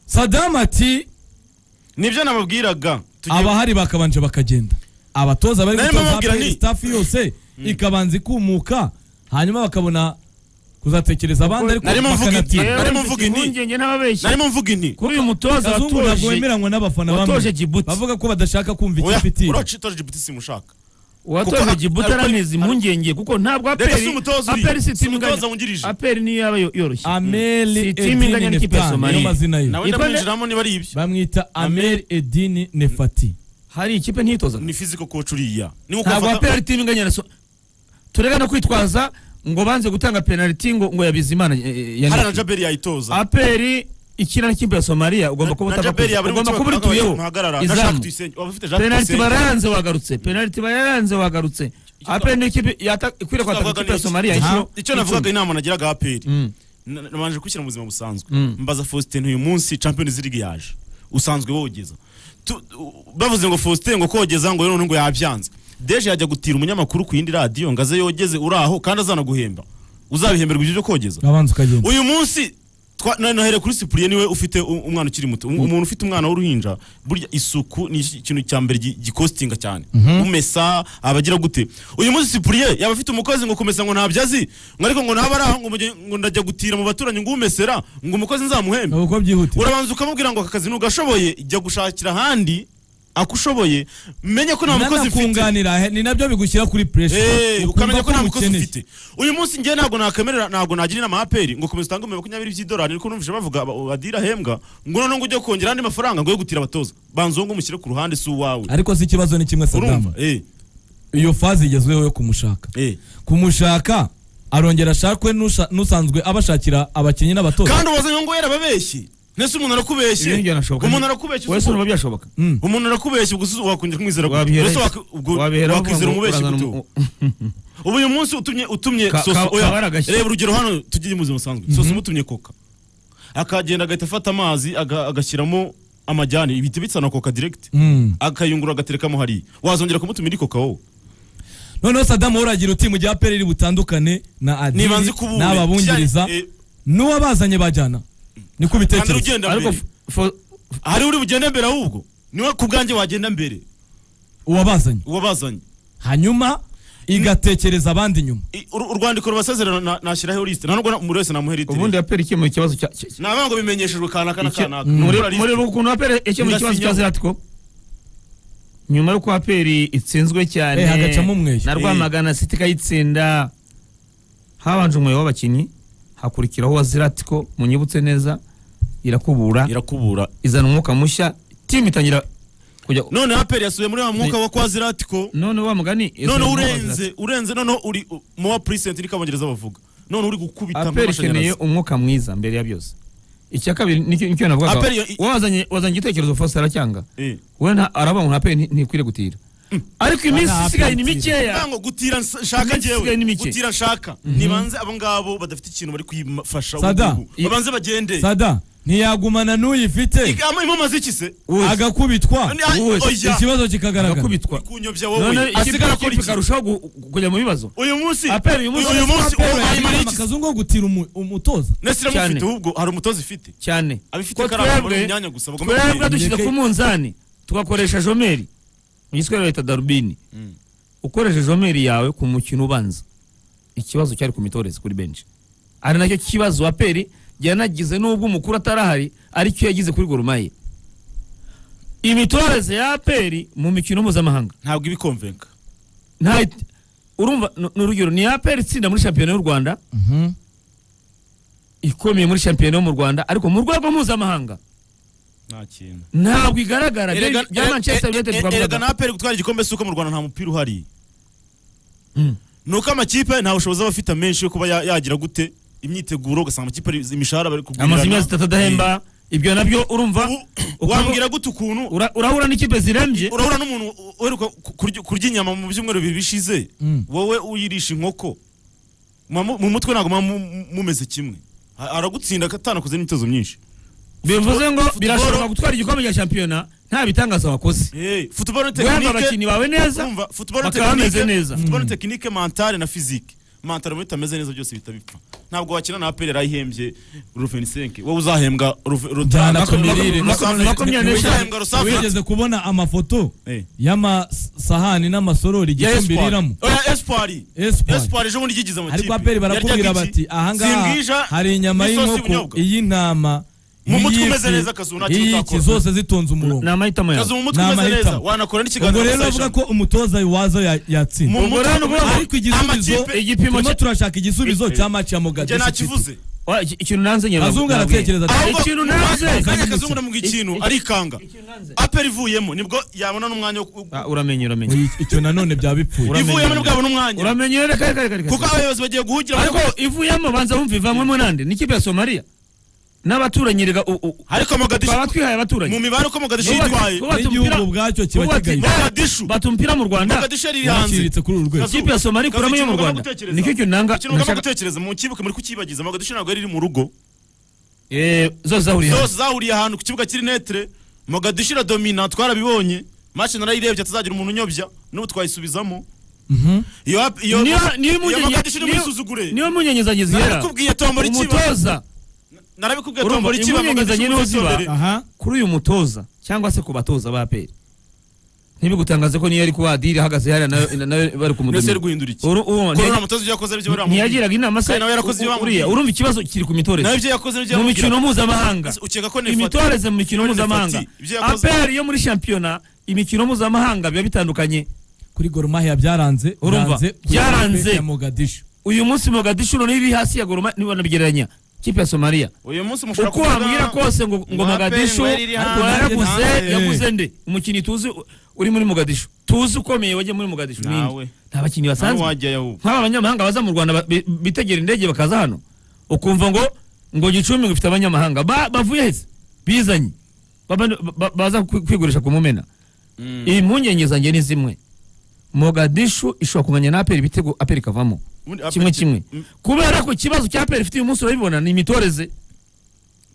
sadamu ati nibyo nababwiraga Tugiye- abahari bakabanje bakagenda abatoza bari Nari gutoza mubabwira APR nti- staff yose ikabanza ikumuka hanyuma bakabona kuzatekereza abandi ariko Narimo mvuga bakanatinda. igihe- narimo mvuga inti. impungenge n'ababeshyi narimo mvuga inti kuri uyu mutoza abazungu ntabwo watoje bemeranywa n'abafana watoje bamwe Djibouti. bavuga ko badashaka kumva oya ikipe itinda uraca itora jibuti simushaka watoje Kuko- Djibouti ariko- araneza impungenge kuko ntabwo Reka si aperi umutoza uriya, aperi si si timu umutoza inganya- wungirije. aperi niyo yaba yo- yoroshye ameli Si timu inganya edini n'ikipe ya nefati niyo Somalia. mazina ye nawe Yitwa nde? ndamwinjiramo niba ari ibyo bamwita ameli edini nefati hari ikipe ntitoza ni fiziko koci uriya ni nko ntabwo ufata- aperi timu inganya na so turebe no kwitwaza ngo banze gutanga penaliti ngo ngo yabize imana hari na jaberi yayitoza aperi ikina n'ikipe ya somaliya ugomba kuba na jaberi utagakoze. yaburi ugomba kuba urituyeho muhagarara na izamu shaka tuyisenge waba ufite shaka penaliti tuyisenge barayanze wagarutse penaliti barayanze wagarutse aperi n'ikipe yata- ikwiriye kwataka twavugaga ikipe ya ni iki? somaliya inshuro icyo navugaga inama nagiraga aperi Na- nabanje kwishyira mu buzima busanzwe Mm. mbaza faustin uyu munsi champions league yaje usanzwe wogeza Tu- u- bavuze ngo faustin ngo kogeza ngo none ngo yabyanze deje yajya gutira umunyamakuru ku yindi radiyo ngo aze yogeze uri aho kandi azanaguhemba uzabihemberwa ibyo byo kogeza urabanza ukagenda uyu munsi twa- na- nahere kuri sipuriye niwe ufite u- umwana ukiri muto Um- umuntu ufite umwana w'uruhinja burya isuku ni iki- ikintu cya mbere gi- gikostinga cyane umesa abagira gute uyu munsi sipuriye yaba afite umukozi ngo kumesa ngo ntabyo azi ngo ariko ngo naba ari aho ngo muge- ngo ndajya gutira mu baturanyi ngo umesera ngo umukozi nzamuhembe uko byihutira urabanza ukamubwira ngo aka kazi ntugashoboye jya gushakira ahandi ako ushoboye menye ko nta mukozi ufite nanakunganira he- ni nabyo bigushyira kuri puresha Eh, ukamenya ko nta mukozi ukeneye ufite uyu munsi njye ntabwo nakwemerera ntabwo nagira inama aperi ngo komeza utange makumyabiri by'idolari niko numvise bavuga aba- adira ahembwa ngo noneho ngo ujye kongera andi mafaranga ngo yo gutira abatoza banza uwo ngo umushyire ku ruhande si uwawe ariko si ikibazo ni kimwe urumva sadamu eh, iyo fazi igezweho yo kumushaka eh. kumushaka arongera ashakwe n'usha- n'usanzwe abashakira abakinnyi n'abatoza kandi ubazanye ngo yarababeshye ntese umuntu arakubeshye Ibintu byanashoboka. umuntu arakubeshye wese urumva byashoboka Mm. umuntu arakubeshya ubwo se wakongera kumwizera gute wabihera mbese wak- ubwo wakwizera umubeshyi gute ubu? ubu uyu munsi utumye utumye Ka- soso ka- oya kabara agashyi. reba urugero hano tugiye mu buzima busanzwe soso umutumye koka akagenda agahita afata amazi aga- agashyiramo amajyane ibiti bisa na koka direct Mm. akayungurura agaterekamo hariya wazongera kumutumira koka wowe noneho sadamu uragira uti mu gihe aperi iri butandukane na adiri niba nzi kubura n'ababungiriza n'uwo bazanye bajyana niko kandi ubitekereza ugenda ariko mbere f- fo- hari uri bugende mbere ahubwo niwe ku bwanjye wagenda mbere uwabazanye uwabazanye hanyuma igatekereza abandi nyuma I- ur- urwandiko rubasezerano na- nashyiraho lisite nta nubwo na- umuntu wese namuha lisite ubundi aperi ikemuye ikibazo cya cya- cya- ni abanga bimenyeshejwe kanaka na icyo- kanaka muri Nubura lisite. muri ukuntu aperi ikemuye ikibazo cya Birasinyaho. ziratiko nyuma y'uko aperi itsinzwe cyane Eh, hagacamo umweyo. na rwamagana siti ikayitsinda habanje umweyo w'abakinnyi hakurikiraho uwa ziratiko munyibutse neza irakubura irakubura izana umwuka mushya timu itangira kujya none aperi yasubiye muri wa mwuka wa kwa ziratiko none wa mugani none izana umwuka wa Zlatan. urenze urenze noneho uri u- mu wa purisenti niko abongereza bavuga none uri gukubita aperi ikeneye nk'amashanyarazi umwuka mwiza mbere ya byose icya kabiri nicyo nicyo navugaga Aperi yo- wazanye wazanye igitekerezo Faustin aracyanga Eh. we nta- aravuga ngo nta aperi nti- ntikwiriye gutira ariko iminsi Bana isigaye ni aperi mikeya ntabwo gutira nsa- nshaka Iminsi isigaye ni njyewe mike. gutira nshaka nibanze abo ngabo badafite ikintu bari kwifasha Sada. ubu ngubu. babanze bagende sada ntiyagumana n'uyifite Iga- ama- impoma z'iki se Wese. agakubitwa Ni- ay- Wese. oya. ikibazo kikagaragara akubitwa kunyobya none wowe ikipe asigara akora ikipe iki ikarushaho gu- gu- kujya mu bibazo uyu munsi Aperi uyu munsi- Aperi ubu ayimariye yagize iki se amakazu ngo gutira umu- umutoza Cyane. nesiramufite ahubwo hari umutoza ifite cyane abifite Ko ikaramu bari twebwe- mu myanya gusa bagomba twebwe kugenda. dushyize Ndeke- ku munzani tugakoresha jomeri mu giswahili bita darubini ukoresha jomeri yawe ku mukino ubanza ikibazo cyari ku mitoreze kuri benshi ari nacyo kibazo aperi yanagize nubwo umukuru atarahari ariko iyo yagize kuri gorumaye imitoreze ya aperi mu mikino mpuzamahanga ntabwo ibikomvenka nta urumva ni- ni urugero ni aperi itsinda muri shampiyona y'u rwanda Mhm. ikomeye muri shampiyona yo mu rwanda ariko mu rwego mpuzamahanga nta kintu ntabwo igaragara bya bya manchester united erega twavugaga na aperi gutwara igikombe si uko mu rwanda nta mupira uhari Mm. ni uko amakipe nta bushobozi aba afite amenshi yo kuba ya- yagira gute imyiteguro ugasanga amakipe ari- imishahara bari kugurana amazu imwe zitatu adahemba ibyo nabyo urumva Ubu- wambwira gute ukuntu ura- urahura n'ikipe zirembye urahura n'umuntu uheruka ku- kurya- kurya inyama mu byumweru bibiri bishize Mm. wowe uyirisha inkoko Muba mu mu mutwe ntabwo muba mu- mumeze kimwe Ha- aragutsinda atanakoze n'imyitozo myinshi bivuze ngo Football- birashoboka gutwara igikombe cya shampiyona nta bitangaza wakoze Eh, football ni guhemba tekinike- abakinnyi bawe neza Urumva, football bakaba tekinike- bameze neza. football tekinike mentale na physique mentale muri tameze neza byose bihita bipfa ntabwo wakina na aperi arayihembye ruven senke wowe uzahembwa Ruve- Ruta- Njyana ku Mako- mirire. Mako- Mako- Makumyabiri n'eshanu. uzahembwa rusafiri wigeze kubona amafoto Eh. y'amasahani n'amasorori igicumbi riramo esipari Espoir. esipari ejo bundi igize amakipe ariko aperi barakubwira Yaryaga iki? bati ahangaha Simbwija, hari inyama n'isosi y'inkoko y'ubunyobwa." iy'intama Mu mutwe umeze iy'ifi, neza, Kazu, nta kintu iy'iki utakora. zose zitonze umurongo ni amahitamo kazi yawe mu mutwe Ni umeze neza amahitamo. wanakora n'ikiganiro ubwo rero avuga ko umutoza wazo ya- yatsinda mu mutwe rero ubwo- ariko igisubizo amakipe- igipimo turimo cya- turashaka igisubizo Eh, eh. cya match ya njye Mogadishu City. ntakivuze Wa- iki- ikintu nanze nyine Kazungu nabwiye. aratekereza ati- Ahubwo- ikintu nanze kanya kazungu namubwira ikintu Iki- arikanga ikintu nanze. aperi ivuyemo nibwo yabona n'umwanya wo Ah, uramenye uramenye Oyi, icyo nanone byaba bipfuye Uramenye. ivuyemo nibwo yabona umwanya uramenye reka reka reka reka kuko abayobozi bagiye guhugira mu- ariko ivuyemo banza wumva ivamwemo nande n'ikipe ya somaliya n'abaturanyi rega u- u- ariko baba mogadishu twihaye abaturanyi mu mibare uko mogadishu Nubatse- yitwaye nubatse umupira- n'igihugu ubwacyo kiba nubatse- kigaye mogadishu bata umupira mu rwanda mogadishu yari iri hanze yaciriritse kuri uru rwego ikipe ya somaliya ikuramo iyo mu Kazi, rwanda ikintu ugomba nicyo kintu nanga ikintu ugomba nashaka- gutekereza mu kibuga muri kukibagiza mogadishu ntabwo yari iri mu rugo Eh, zose zahuriye hamwe. zose zahuriye ahantu ku kibuga kiri netere mogadishu iradomina twarabibonye mashi narayirebye atazagira umuntu unyobya n'ubu twayisubizamo Mhm. iyo hap- iyo niyo niyo iyo impungenge- mogadishu niyo- n'imisuzugure niyo impungenge zanjye zihera narabikubwiye tombora ikiba umutoza narabikubwiye Urumva, tombora ikiba impungenge mogadishu niho ziba. uzitondere aha kuri uyu mutoza cyangwa se ku batoza ba peri ntibigutangaze ko niyo ari kuba adiri ahagaze hariya nayo na- nayo bari mbese yari kumutumira guhindura iki Uru- ko uwo, ntiya- nta mutoza ibyo yakoze ari byo baramubwira ntiyagiraga inama se Kandi nawe yarakoze ibyo u- bamubwiye. uriya urumva ikibazo kiri ku nawe mitoreze ibyo yakoze ari byo mu baramubwira. mikino mpuzamahanga ukeka ko nefata imitoreze mu mikino Nefati, mpuzamahanga ibyo yakoze- aperi yo muri shampiyona imikino mpuzamahanga biba bitandukanye kuri Gor Mahia byaranze Urumva? byanze kuri Byaranze. ikipe ya Mogadishu uyu munsi mogadishu noneho iri hasi ya goroma niba nabigereranya kipe ya somaliya uyu munsi mushobora uko wambwira kose ngo ngo ngo aperi mogadishu ngo yari iri ariko hanze, yaraguze hanze. yaguze nde umukinnyi tuzi u- uri muri mogadishu tuzi ukomeye wajya muri mogadishu ni Nawe. nde? nta bakinnyi nawe basanzwe wajyayo ubu nk'aba banyamahanga baza mu rwanda ba- bi- bitegera indege bakaza hano ukumva ngo ngo gicumbi ngo ifite abanyamahanga Ba- bavuye heza bizanye Baba- ba- baza kwi- kwigurisha ku mumena impungenge zanjye ni zimwe mogadishu ishobora kunganya na aperi ibitego aperi ikavamo Ubundi kimwe Aperi- kimwe Mm. kubera ko ikibazo cya aperi ifite uyu munsi urabibona ni imitoreze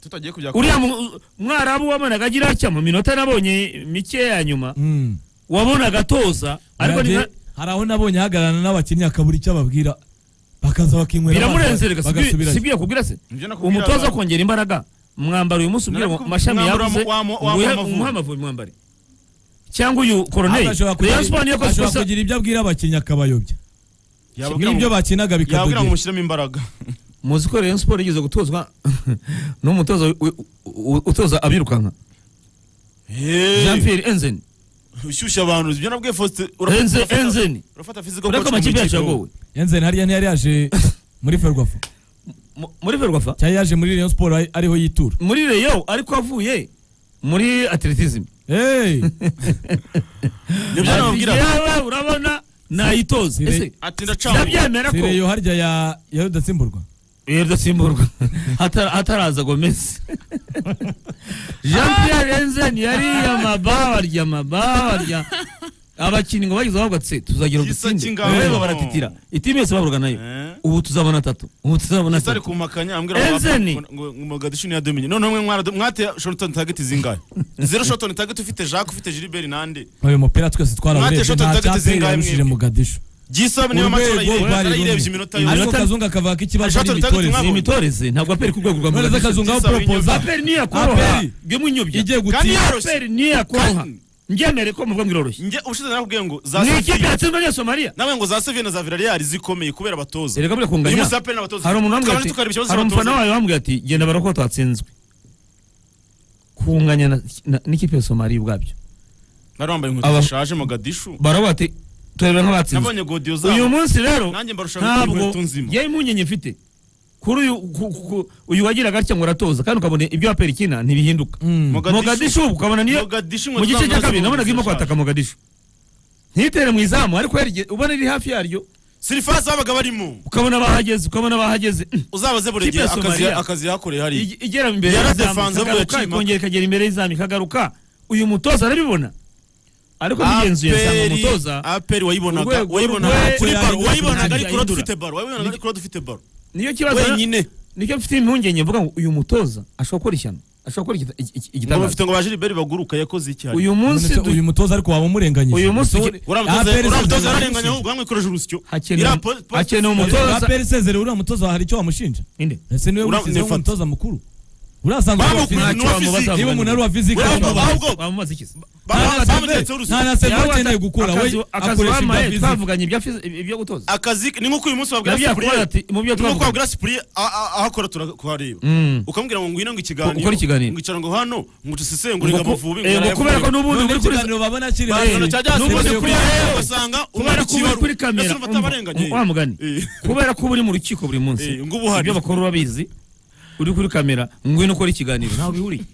tutagiye kujya uriya mu- mwarabu wabonaga agira atya mu minota nabonye mike ya nyuma Mm. wabonaga atoza ariko ni Nanjye nka- hari aho nabonye ahagararana n'abakinnyi akabura icyo ababwira bakaza bakinywera amazi, biramurenzerega bagasubirayo. sibwiye kubwira se Nibyo nakubwira umutoza abantu. kongera imbaraga mwambara uyu munsi ubwira ngo Nakubwira amashami mwambara yabuze wamo- wamo nguhe- amavubi. umuhe amavubi mwambare cyangwa uyu koroneri ashobora Rayon Sports niyo kugira- yakoze ashobora ikosa kugira ibyo abwira abakinnyi akabayobya yababwira ngo- n'ibyo bakinaga yababwira ngo bikadogera mushyiremo imbaraga muzi ko Rayon Sports yigeze gutozwa n'umutoza wi- wi- u- u- utoza abirukanka Hey. Jean Pierre Enzen ushyushya abantu ibyo nabwiye Faustin Enze- Enzen urafata physical ureko coach mu amakipe yacu ikipe wowe. yagowe yenzeni hariya ntiyari yaje muri ferwafa Mu- muri ferwafa cyari yaje muri Rayon Sport ari- ariho yitura muri reyo ariko avuye muri atletism Hey! nibyo nababwira yewe urabona nayitoze Sire- ese ati ndacanga ndabyemera si ko Rayon harya ya ya rudatsimburwa iyo rudatsimburwa Hatara- hataraza gomez jean pierre enzen yariye amaba barya amaba barya abakinnyi ngo bagize bavuga tse tuzagira Gisa udutsinde cy'ingabo. reba baratitira itimu yose bahurwaga nayo Eh. ubu tuzabona atatu ubu tuzabona Ese ari atatu kumpakanya ambwira Enzeni. ngo- ngo ngo Mogadishu niyo yadominye noneho mwe mwarado- mwateye shotoni tageti zingahe zero shotoni tageti ufite Jacques ufite Gilbert nande uyu mupira twese Mwate twarawurebye shot nta atandatu cyaperi zingahe yarushije mwebwe? Mogadishu gisaba niyo match urwego rwari yarayirebye rumwe iminota yose ariko kazungu akavuga ko ikibazo ari Ashobora gutanga imitore ni ubutumwa imitoreze ntabwo aperi ku rwego rwa none se kazungu aho Gisaba poropoza inyuma. aperi niyo yakoroha Aperi. bwe munyobya igiye Kandi gutinda yarose. aperi niyo yakoroha Kandi- ngemere ko muvuga ngo iroroshye njye ubushize narakubwiye ngo za ni ikipe Sevilla yatsinzwe n'iyo somaliya nawe ngo za Sevilla na za Villarreal zikomeye kubera abatoza erega buriya uyu kunganya munsi aperi n'abatoza hari umuntu wambwiye tukabona ati tukareba ikibazo hari umufana cy'abatoza wawe wambwiye ati genda baroko twatsinzwe kunganya na- na- n'ikipe ya somaliya ubwabyo bari bambaye inkweto Aba- zishaje Mogadishu baravuga ati tureba nk'abatsinzwe nabonye godiyo uyu zabo munsi rero nanjye mbarusha ntabwo inkweto nzima yewe impungenge mfite kuri uyu ku- ku- ku- uyu wagira gatya ngo uratoza kandi ukabona ibyo apera ikina ntibihinduka Mm. mogadishu ubu ukabona niyo Mogadishu mu inkweto gice zabo cya kabiri nazo nabonaga irimo zishaje. kwataka mogadishu ntitere mu izamu ariko yarige- ubona iri hafi yaryo sirifasi babaga barimo ukabona bahageze ukabona bahageze uzabaze Kipe buregeye ya akazi Somalia. akazi yakoreye hari Ige- igera imbere Yara y'izamu, defanze ikagaruka, buriya cima. ikongera ikagera imbere y'izamu ikagaruka uyu mutoza arabibona ariko bigenzuye nsanga aperi umutoza aperi wayibonaga Urwego wayibonaga rwe- kuri baro rwe- wayibonaga ariko yahindura. uradufite baro wayibonaga ariko uradufite baro niyo kibazo wenyine nicyo mfite impungenge mvuga ngo uyu mutoza ashobora gukora ishyano ashobora gukora igita- iki- iki- ngo igitangaza bafite ngo ba Gilbert baguruka yakoze iki hano uyu munsi None se du- uyu mutoza ariko waba umurenganyije uyu munsi Mutoza- APR uramutoza isezera- ararenganya ahubwo bamwikoresha urusyo Hakenewe- Iriya po- po- hakenewe umutoza. APR isezera uriya mutoza hari icyo wamushinja Inde? ese niwe Ura- washyizeho nefata. umutoza mukuru urasanzwe ari uwa Bamukuye fiziki. ni uwa fiziki. niba umuntu ari uwa fiziki Ura- amubaza. bamubaza. ahubwo- bamubaza iki se? Ba- Nta ba- na Sylvain- bamutetseho urusyo. nta na Sylvain Yaba ukeneye ata- gukura we akazi- akazi akoresha ibya bampaye, fiziki. twavuganye ibya fizi- ibyo gutoza akazi ni nk'uko uyu munsi wabwira Nabyo Cyprien yakora ati- mu byo ni nk'uko twavugaga. wabwira Cyprien a- a- aho akora turakuhareba Mm. ukamubwira ngo ngwino ngo ikiganiro Ukore ikiganiro. ngo icara ngo hano ngo usesengure Ngo ngo ku- amavubi eh, ngo kubera ko n'ubundi None uri kuri- ikiganiro babona kiri Ba- hejuru. Ikiganiro cya Jazz n'ubundi Cyprien kuri- rero basanga kubera umwana ko uba uri kuri ikibaru. kamera Ese urumva umva, atabarenganye? wa mugani Eh. kubera ko uba uri mu rukiko buri munsi Eh, ngo uba uhari. ibyo bakora urabizi uri kuri kamera ngwino ukora ikiganiro ntawe ubihuriye